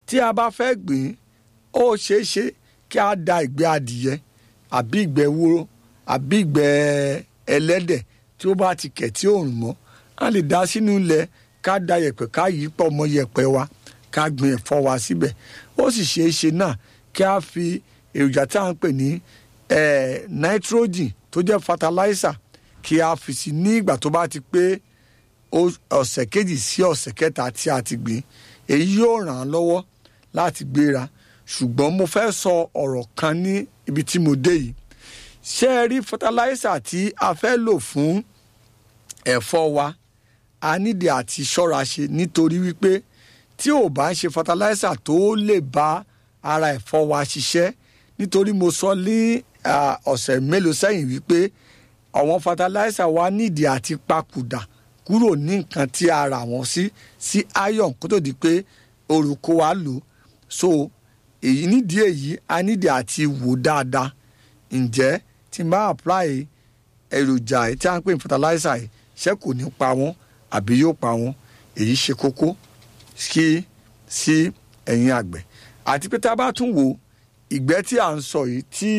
tí a bá fẹ́ gbìn ó ṣeé ṣe kí a da ìgbẹ́ adìyẹ àbí ìgbẹ́ wúrò àbí ìgbẹ́ ẹlẹ́dẹ̀ tí ó bá ti kẹ̀ tí òòrùn mọ́ a lè dá sínú ilẹ̀ ká da yẹ̀pẹ̀ ká yí pọ̀ mọ́ yẹ̀pẹ̀ wa ká gbin ẹ̀fọ́ wa síbẹ̀ ó sì ṣeé ṣe náà kí a fi èròjà tí a ń pè ní eh, nitrogen tó jẹ́ fertilizer kí a fi sí ní ìgbà tó bá ti pé ó- ọ̀sẹ̀ kejì sí ọ̀sẹ̀ kẹta tí a ti gbìn èyí yóò ràn án lọ́wọ́ láti gbéra ṣùgbọ́n mo fẹ́ sọ ọ̀rọ̀ kan ní ibi tí mo dé yìí ṣé ẹ rí fertilizer tí a fẹ́ lò fún ẹ̀fọ́ wa a nídìí àti ṣọ́ra ṣe nítorí wípé tí ò bá ń ṣe fertilizer tó lè bá ara ẹ̀fọ́ wa ṣiṣẹ́ nítorí mo sọ ní ah, ọ̀sẹ̀ mélòó sẹ́yìn wípé àwọn fertilizer wa nídìí àti papòdà kúrò ní nǹkan tí a rà wọ́n sí sí iron kó tó di pé orúkọ wa lò so èyí nídìí èyí a nídìí àti wò dáadáa ǹjẹ́ tí n bá apply èròjà yìí tí a ń pè ní fertilizer yìí ṣé kò ní pa wọ́n àbí yóò pa wọ́n èyí ṣe kókó sí sí ẹ̀yin àgbẹ̀ àti pé tá a bá tún wò ìgbẹ́ tí à ń sọ yìí tí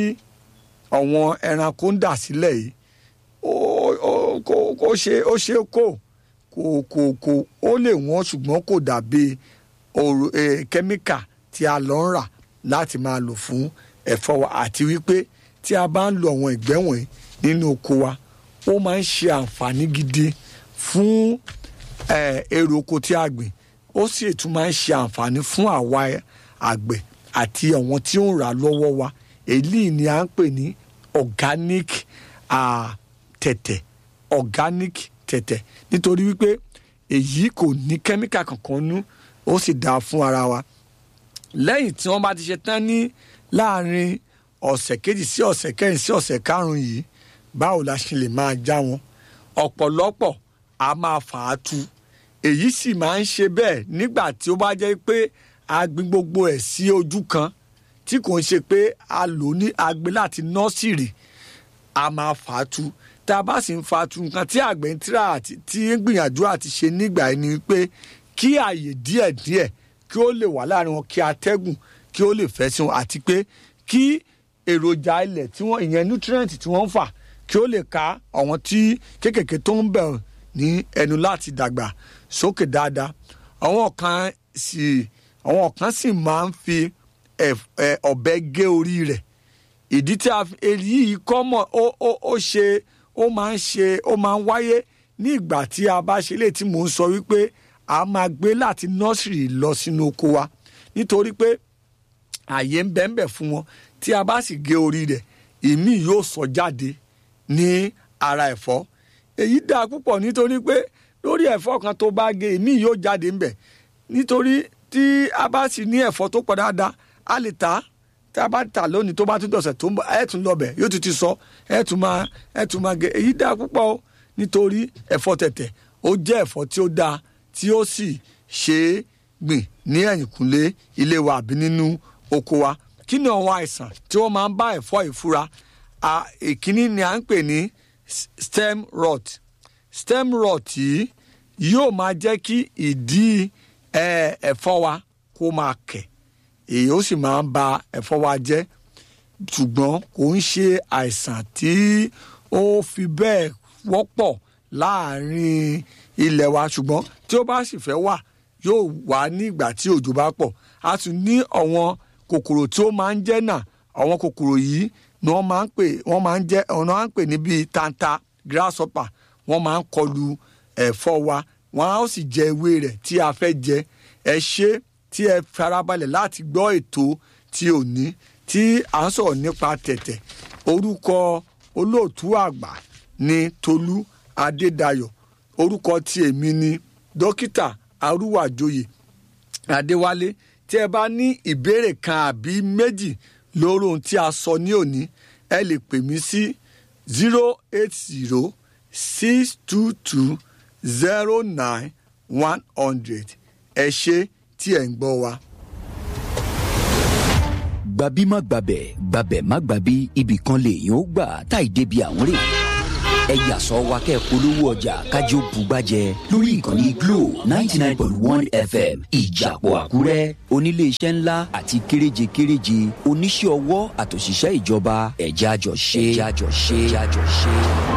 àwọn ẹranko ń dà sílẹ̀ yìí ó ó kò kò ṣe ó ṣe kó kò kò kò ó lè wọ́n ṣùgbọ́n kò dàbí òrò eh, kẹ́míkà tí a lọ ń rà láti máa lò fún ẹ̀fọ́ wa àti wípé tí a bá ń lo àwọn ìgbẹ́ wọ̀nyí nínú oko wa ó máa ń ṣe àǹfààní gidi fún eh, èrè oko tí a gbìn ó sì tún máa ń ṣe àǹfààní fún àwa àgbẹ̀ àti àwọn tí ó ń rà lọ́wọ́ wa èyí ni à ń pè ní organic ah, tẹ̀tẹ̀ organic tẹ̀tẹ̀ nítorí wípé èyí kò ní kẹ́míkà kankan nú ó sì dáa fún ara wa lẹ́yìn tí wọ́n bá ti ṣe tán ní láàrin ọ̀sẹ̀ kejì sí ọ̀sẹ̀ kẹrin sí ọ̀sẹ̀ karùn-ún yìí báwo la ṣe lè máa já wọn ọ̀pọ̀lọpọ̀ a máa fà á tu èyí sì máa ń ṣe bẹ́ẹ̀ nígbà tí ó bá jẹ́ pé a gbin gbogbo ẹ̀ sí ojú kan tí kò ń ṣe pé a lò ní agbe láti nọ́ọ̀sìrì a máa fà á tu tá a bá sì ń fa tu nǹkan tí àgbẹ̀ ń tíra àti tí ń gbìyànjú àti ṣe nígbà yẹn ni pé kí àyè díẹ̀díẹ̀ kí ó lè wà láàrin wọn kí atẹ́gùn kí ó lè fẹ́ sí wọn àti pé kí èròjà ilẹ̀ tí wọ́n ìyẹn nutrient tí wọ́n ń fà kí ó lè ka àwọn tí kéékèèké tó ń bẹ̀ ní ẹnu láti dàgbà sókè dáadáa àwọn kan sì àwọn kan sì máa ń fi ẹf- ẹ, ọ̀bẹ gé orí rẹ̀ ìdí tí a fi èyí kọ́ mọ̀ ó ó ó ṣe ó máa ń ṣe ó máa ń wáyé ní ìgbà tí a bá ṣe lè tí mò ń sọ wípé a máa gbé láti nọ́ọ̀sìrì lọ sínú oko wa nítorí pé àyè ń bẹ ń bẹ fún wọn tí a bá sì gé orí rẹ̀ ìmí yóò sọ jáde ní ara ẹ̀fọ́ èyí dáa púpọ̀ nítorí pé lórí ẹ̀fọ́ kan tó bá gé ìmí yóò jáde ń bẹ nítorí tí a bá sì ní ẹ̀fọ́ tó pọ̀ dáadáa a lè tà á tí a bá tà lónìí tó bá tún dọ̀sẹ̀ tó ń bọ̀ ẹ̀ tún lọ́bẹ̀ yóò tún ti sọ ẹ̀ tún máa ẹ̀ tún máa gé èyí dáa púpọ̀ o nítorí ẹ̀fọ́ tẹ̀tẹ̀ ó jẹ́ ẹ̀fọ́ tí ó dáa tí ó sì ṣe é gbìn ní ẹ̀yìnkùnlé ilé wa àbí nínú oko wa kí ni àwọn àìsàn tí wọ́n máa ń bá ẹ̀fọ́ ìfura À, ìkíní ni à ń pè ní s- stem rot stem rot yìí yóò máa jẹ́ kí ìdí ẹ, ẹ̀fọ́ wa kó máa kẹ̀ èyí ó sì máa ń ba ẹ̀fọ́ wa jẹ́ ṣùgbọ́n kò ń ṣe àìsàn tí ó fi bẹ́ẹ̀ wọ́pọ̀ láàrin ilẹ̀ wa ṣùgbọ́n tí ó bá sì fẹ́ wà yóò wà ní ìgbà tí òjò bá pọ̀ a tún ní àwọn kòkòrò tí ó máa ń jẹ́ náà àwọn kòkòrò yìí ni wọ́n máa ń pè wọ́n máa ń jẹ́ ọ̀nà à ń pè ní bíi tanta grasshopper wọ́n máa ń kọlu ẹ̀fọ́ wa wọ́n á sì jẹ ewé rẹ̀ tí a fẹ́ jẹ ẹ ṣe tí ẹ farabalẹ̀ láti gbọ́ ètò tí ò ní tí à ń sọ̀rọ̀ nípa tẹ̀tẹ̀ orúkọ olóòtú àgbà ni Tolú Adédayọ̀ orúkọ tí èmi ni dókítà Arúwàjòyè Adéwálé tí ẹ bá ní ìbéèrè kan àbí méjì lórí ohun tí a sọ ní òní ẹ lè pè mí sí zero eight zero six two two zero nine one hundred ẹ ṣé tí ẹ ń gbọ́ wa. gbàbí má gbàbẹ̀ gbàbẹ̀ má gbàbí ibì kan lèèyàn ó gbà táì débi àwọn rè ẹ yà sọ wa kẹ́ ẹ polówó ọjà kájí ó bugbájẹ lórí ìkànnì glo ninety nine point one fm ìjàpọ̀ àkúrẹ́ oníléeṣẹ́ ńlá àti kéréje kéréje oníṣẹ́ ọwọ́ àtòṣìṣẹ́ ìjọba ẹ̀já àjọ ṣe ẹ̀já àjọ ṣe ẹ̀já àjọ ṣe.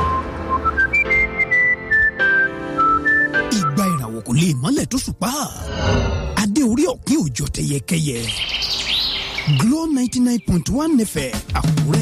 ìgbà ìràwọ̀ kò lè mọ́lẹ̀ tó ṣùpá adé orí ọ̀kín òjò tẹyẹkẹyẹ Glo ninety nine point one fm àkúrẹ́